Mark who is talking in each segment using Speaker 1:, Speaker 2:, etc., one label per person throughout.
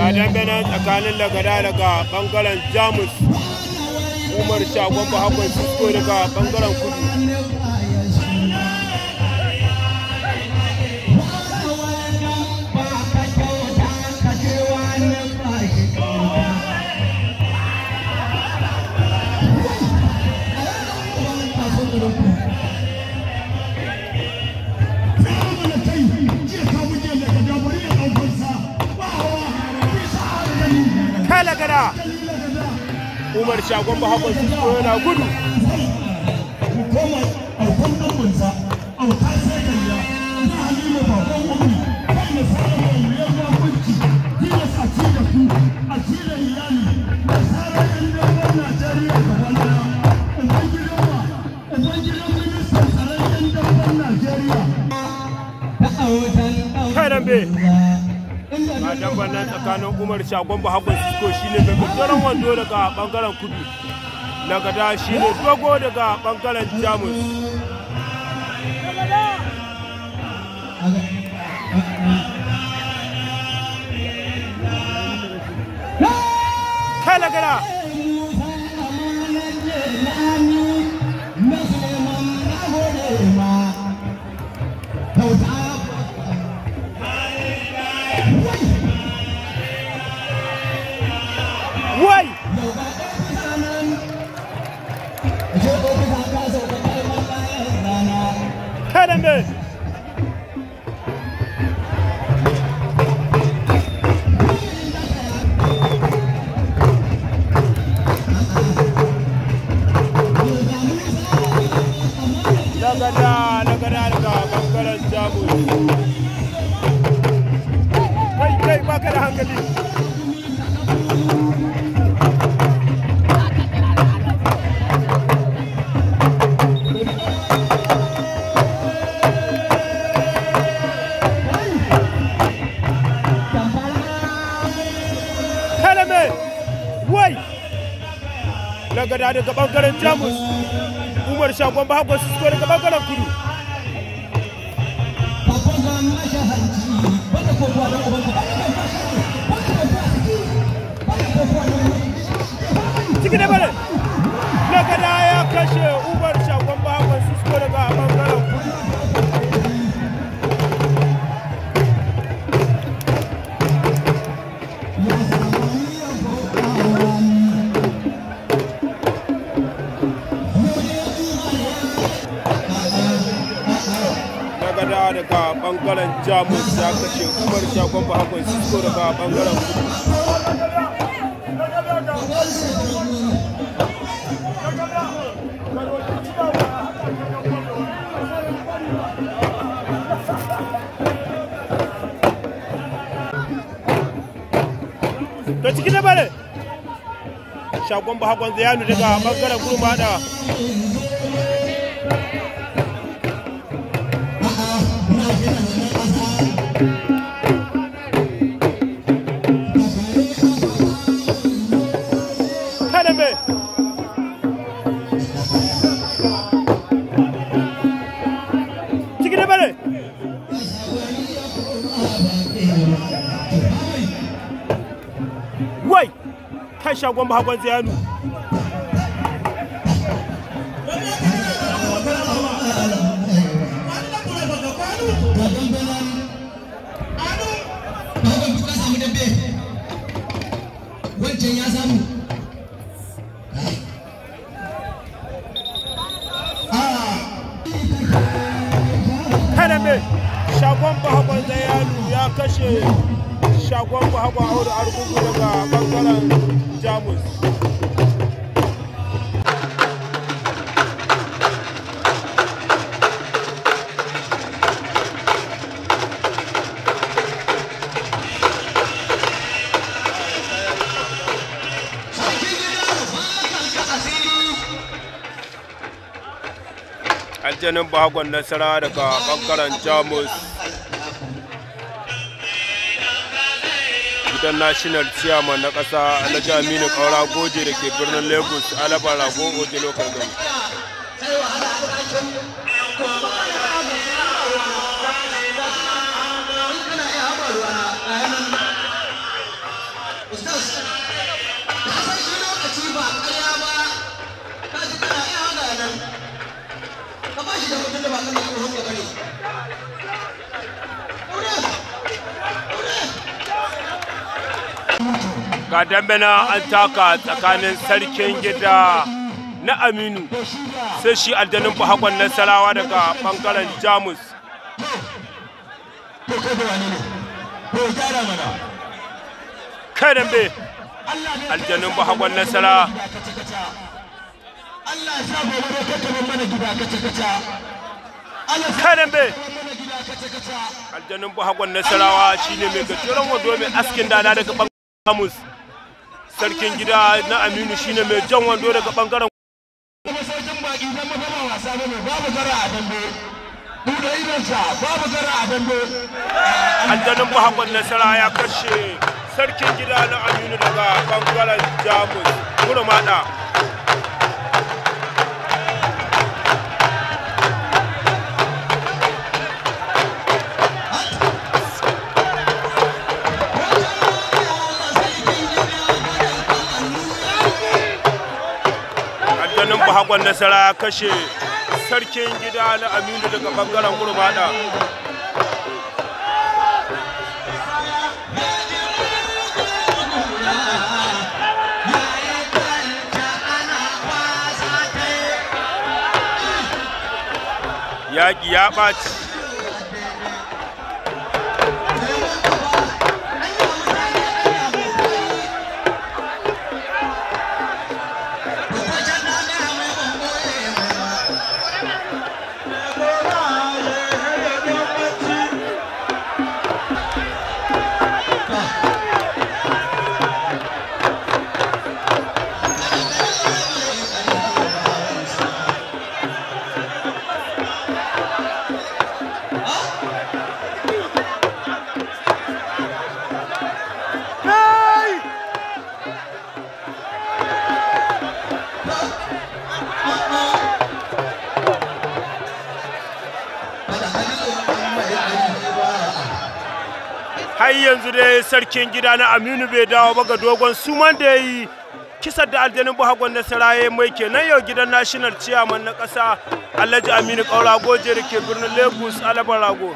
Speaker 1: dambe nan tsakanin lagada daga bangaren jamus umar shagon bahakon sisko daga bangaren kudu kai lagada umar shagon bahakon sisko yana gudu kai dambe a damban nan tsakanin umar shagon bahakon sisko shine mai gajeren wando daga bangaren kudu lagada shine dogo daga bangaren jamus kai lagada wai kai dambe lagada lagada daga bangaren jamus kai kai baka da hankali kalame wai lagada daga bangaren jamus umar shagon bahagwa su daga bangaren kudu ciki da bane lagada ya kashe umar shagon bahagwa su daga bangaren kudu lagada daga bangaren jamus ya kashe umar shagon bahagwa su daga bangaren kudu da ciki da bare shagon bahagwan zayanu daga bangaren gurmada kada me ciki da bare wai kai shagon bahagwan zayanu
Speaker 2: wancan ya samu
Speaker 1: kada me shagon bahagwan zayanu ya kashe shagon bahagwan audu argungu daga bangaren jamus aljanin bahagwan nasara daga bangaren jamus gidan national chairman na ƙasa alhaji aminu kaura goje da ke birnin lagos alaba rago oje local government
Speaker 2: tunda ba kan da tsohon ya bane
Speaker 1: ga dambe na an taka tsakanin sarkin gida na aminu sai shi aljanin bahakon nasarawa daga bangaren jamus
Speaker 2: to kai da wane ne to gyara mana
Speaker 1: kai dambe
Speaker 2: Allah ne
Speaker 1: aljanin bahakon nasara
Speaker 2: kaca kaca Allah ya sa gobe da kakkaban mana gida kaca kaca Allah ya sa
Speaker 1: kai dambe
Speaker 2: mana gida kaca kaca
Speaker 1: aljanin bahakon nasarawa shine mai gajeren wando mai askin dada daga bangaren jamus sarkin gida na aminu shine mai jan wando daga bangaren
Speaker 2: kuma sarkin baki dan mafa ba wasa bane babu gara a dambe buɗe idonsa babu gara a dambe
Speaker 1: aljanin bahakon nasara ya kashe sarkin gida na aminu daga bangaren jamus kurmada aljanin bahakon nasara ya kashe sarkin gida na aminu daga bangaren kurmada yaƙi ya ɓaci Hey! har yanzu dai sarkin gida na aminu bai dawo ba ga dogon suman da ya yi kisar da aljanin buhagon nasara ya yi mai kenan yau gidan national chairman na ƙasa alhaji aminu ƙaura goje da ke birnin lagos alabar rago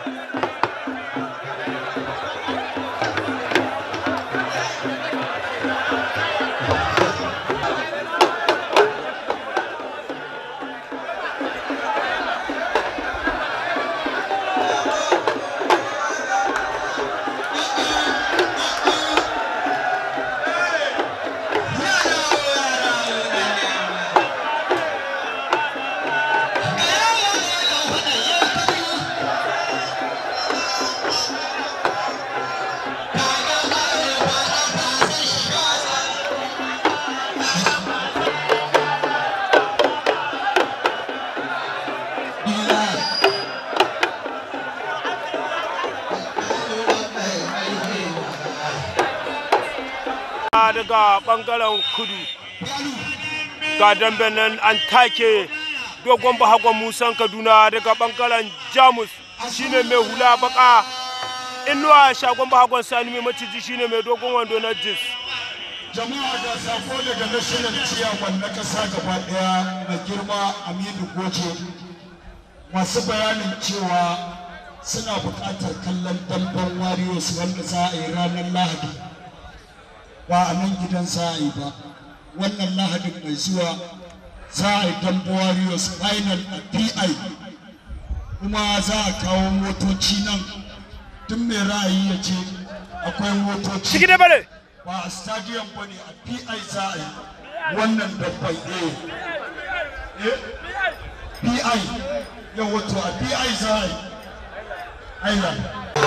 Speaker 1: daga bangaren kudu ga dambe nan an take dogon bahagon musan kaduna daga bangaren jamus shine mai hula baka inuwa shagon bahagon sani mai maciji shine mai dogon wando na jis
Speaker 3: jama'a ga sako daga national ciyaman na kasa gaba daya na girma aminu goje masu bayanin cewa suna buƙatar kallon damben warriors wanda za a yi ranar lahadi ba a nan gidan za a yi ba wannan lahadin mai zuwa za a yi damben warriors final a pi kuma za a kawo motoci nan tun mai ra'ayi ya ce akwai motoci
Speaker 1: ciki da bare
Speaker 3: ba a stadium ba ne a pi za a yi wannan dabbai eh pi yau wato a pi za a yi island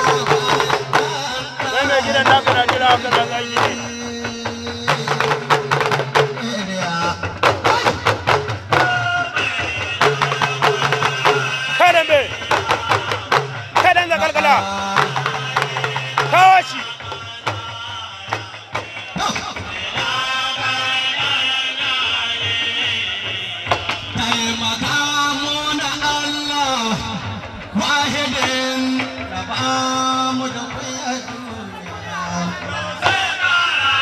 Speaker 1: kai mai gidan naka na jira ka da zan yi kai dambe kai dan zakalkala kawo shi
Speaker 2: taimaka muna Allah wahidin da ba mu da kuya duniya.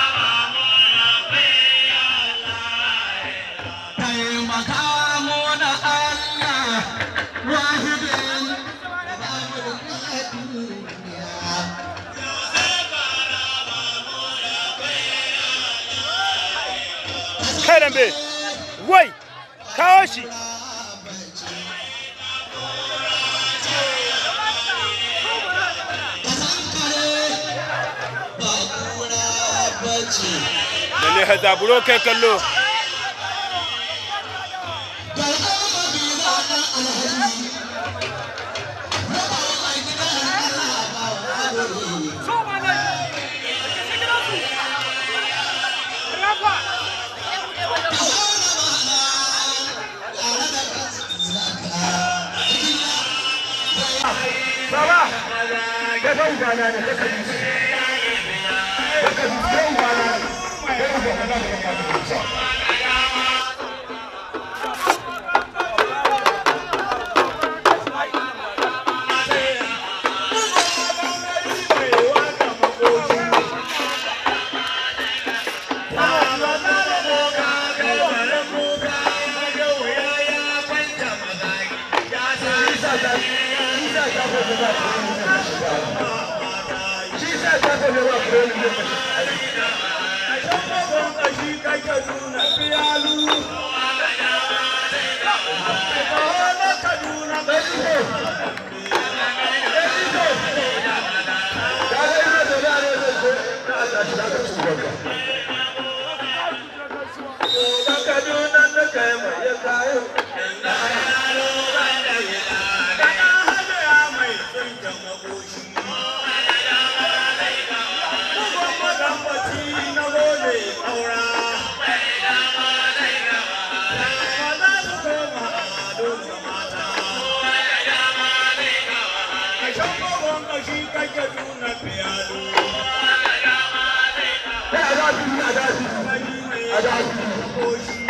Speaker 1: kai dambe wai kawo shi lalle hazaburo kai kallo
Speaker 2: Baba, ga ban gwana da kaka yi. Kaka yi ban gwana. Kaka yi ban gwana da kaka yi.
Speaker 3: Adabi, adabi, adabi.